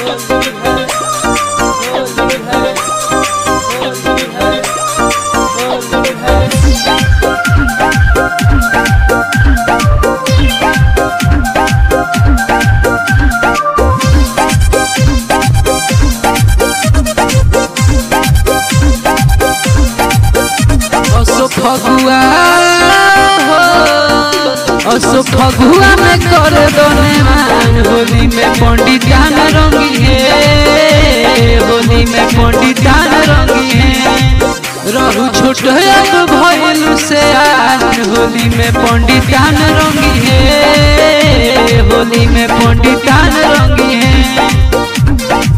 असो फगुआ हो असो फगुआ में कर दोने मान होली में पंडित ध्यान रंगी है होली में पंडित ध्यान रंगी है रहू छोट अब भइलु से आन होली में पंडित ध्यान रंगी है होली में पंडित ध्यान रंगी है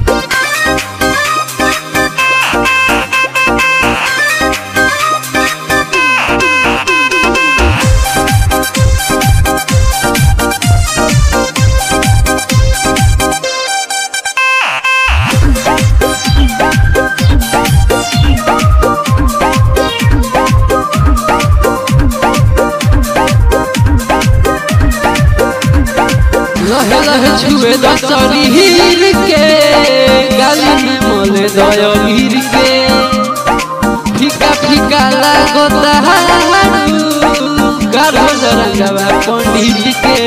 लहे लहे छुए दसरी हीर के गाली में मोले दयलीर के फीका फीका लागो तहारू गारो जरंगवा पंडित के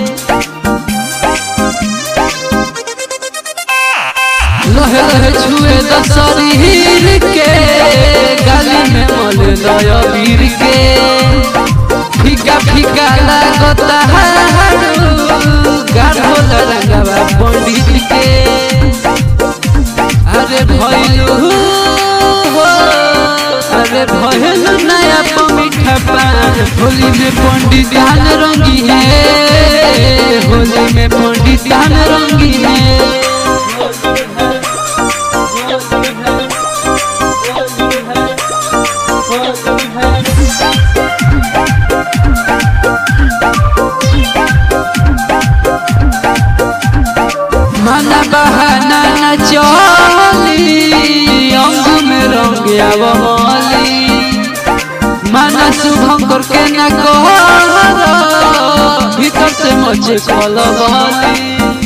लहे लहे छुए दसरी हीर के गाली में मोले दयलीर के फीका फीका लागो तहारू गाढ़ो रंगवा पंडित के अरे भैलू हो अरे भैलू नया पमीठा पान होली में पंडित ध्यान रंगी है होली में पंडित ध्यान रंगी है माना बहाना न चली अंग में रंग आव मली माना शुभंकर के न कर भीतर से मचे कल बली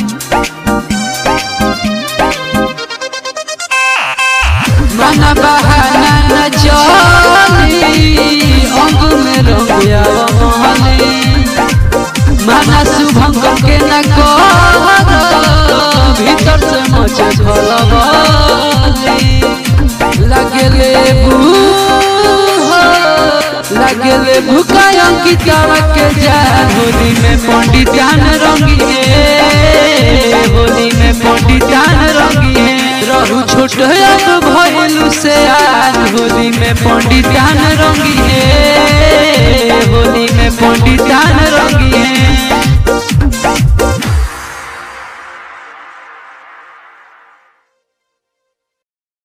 माना बहाना न चली अंग में रंग आव मली माना शुभंकर के न कर भीतर से मचे खलबली लगले भू हो, लगले भूखा अंकिता के जान होली में पंडित ध्यान रंगी है होली में पंडित ध्यान रंगी है रहू छोट अब भइलू से आन होली में पंडित ध्यान रंगी है